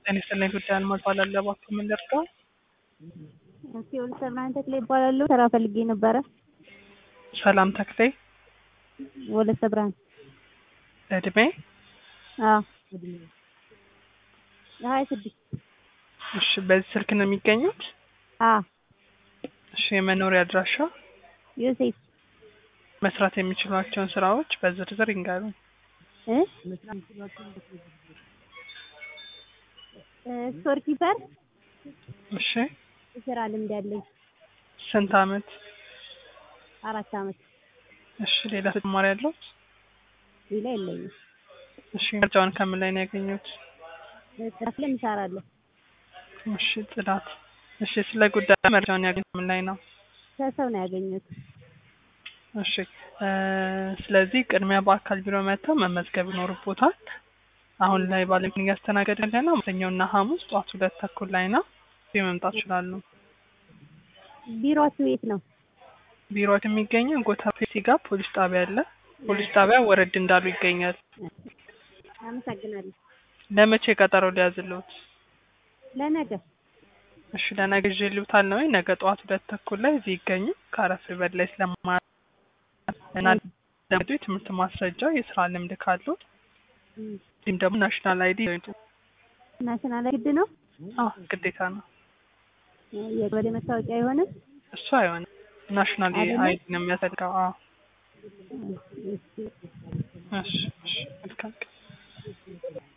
ጤና ይስጥልኝ ጉዳይ አልማ እባላለሁ። እባክዎ ምን ልርዳው? ሲኦል ሰብራን ተክሌ ይባላሉ። ስራ ፈልጌ ነበረ። ሰላም ተክሌ። ወለተ ብርሃን። እድሜ? አዎ ሀያ ስድስት እሺ፣ በዚህ ስልክ ነው የሚገኙት? አዎ እሺ፣ የመኖሪያ አድራሻ? ዮሴፍ መስራት የሚችሏቸውን ስራዎች በዝርዝር ይንገሩኝ። እ ስቶር ኪፐር እሺ፣ የስራ ልምድ ያለኝ ስንት አመት? አራት አመት። እሺ፣ ሌላ ተጨማሪ ያለው? ሌላ የለኝም። እሺ፣ መረጃውን ከምን ላይ ነው ያገኙት? ጥራት ላይ እሰራለሁ። እሺ፣ ጽዳት። እሺ፣ ስለ ጉዳዩ መረጃውን ያገኙት ከምን ላይ ነው? ከሰው ነው ያገኘሁት። እሺ እ ስለዚህ ቅድሚያ በአካል ቢሮ መጥተው መመዝገብ ይኖርቦታል። አሁን ላይ ባለሙያ እያስተናገድን ያለ ነው ማክሰኞና ሐሙስ ጠዋት ሁለት ተኩል ላይ ነው። እዚህ መምጣት ይችላሉ። ቢሮአችሁ የት ነው? ቢሮዎች የሚገኘው ጎታ ፔሲ ጋር ፖሊስ ጣቢያ አለ። ፖሊስ ጣቢያ ወረድ እንዳሉ ይገኛል። አመሰግናለሁ። ለመቼ ቀጠሮ ሊያዝልዎት? ለነገ እሺ ለነገ ይዤልዎታል ነው። ነገ ጠዋት ሁለት ተኩል ላይ እዚህ ይገኙ። ከአረፍ በላይ ስለማ እና ደግሞ የትምህርት ማስረጃ የስራ ልምድ ካሉት እንዲሁም ደግሞ ናሽናል አይዲ ይጡ። ናሽናል ግድ ነው? አዎ ግዴታ ነው። የቀበሌ መታወቂያ አይሆንም? እሱ አይሆንም። ናሽናል አይደለም? አይዲ ነው የሚያስፈልገው። አዎ እሺ። እሺ እሺ መልካም ቀን።